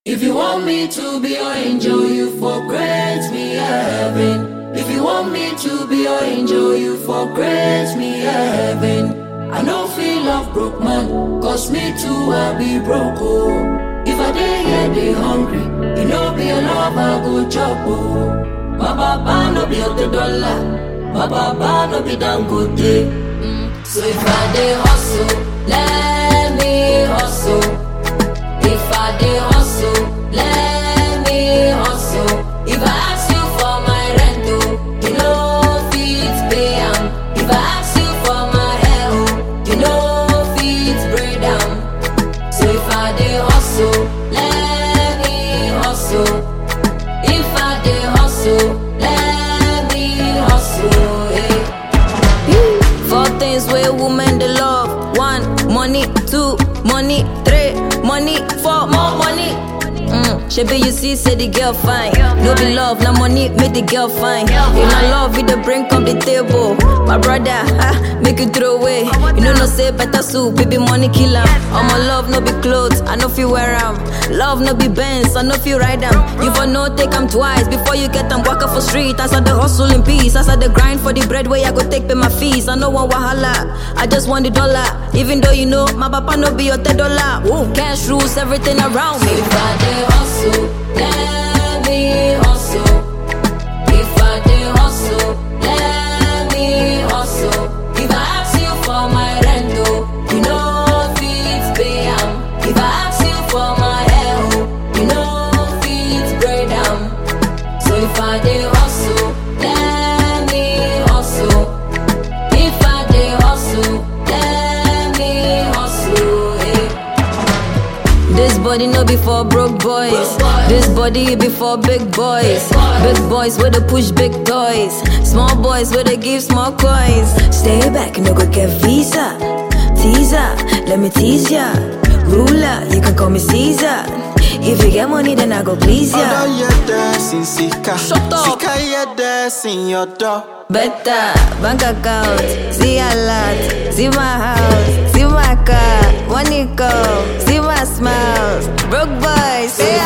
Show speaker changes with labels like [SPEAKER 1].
[SPEAKER 1] If you want me to be your angel, you for grant me a heaven. If you want me to be your angel, you for grant me a heaven. I no feel love broke man, cause me too I be broke oh. If I dey here dey hungry, you know be your love I go chop oh. My papa no be the dollar, my papa no be dangote. Mm. So if I dey hustle, let me hustle. If I dey hustle, let me hustle. If I ask you for my rent, oh, you know fit pay am. If I ask you for my hair, oh, you know fit braid am. So if I dey hustle, let me hustle. If I dey hustle, let me hustle. eh.
[SPEAKER 2] Four things where women they love. One, money. Two, money. Three, money. Four, more money. Mm, Shebi you see, say the girl fine. No be love, na money make the girl fine. You know love, you the bring up the table. My brother, ha, make you throw away. You know no say better soup, baby money kill am. All my love no be clothes, I no feel wear am. Love no be Benz, I no feel ride am. You for no take am twice before you get am. Walk up for street, as I the hustle in peace, as I the grind for the bread where I go take pay my fees. I no want wahala, I just want the dollar. Even though you know my papa no be your ten dollar. Woo, cash rules everything around
[SPEAKER 1] So
[SPEAKER 2] me.
[SPEAKER 1] if I dey hustle, let me hustle. If I dey hustle, let me hustle. If I ask you for my rent, oh, you know fit pay am. If I ask you for my hair, oh, you know fit braid am. So if I dey hustle, let me hustle. If I dey hustle, let me hustle. eh.
[SPEAKER 2] This body no be for broke boys. This body be for big boys. Big boys where they push big toys. Small boys where they give small coins. Stay back, no go get visa. Teaser, let me tease ya. Ruler, you can call me Caesar. If you get money, then I go please
[SPEAKER 3] Ọ̀dọ́
[SPEAKER 2] ya.
[SPEAKER 3] yẹ dẹ́sìn síkà.
[SPEAKER 2] Shut up.
[SPEAKER 3] Síkà yẹ dẹ́sìn ọ̀dọ́.
[SPEAKER 2] Better bank account, see a lot, see my house, see my car, money come, see my smiles. Broke boys, say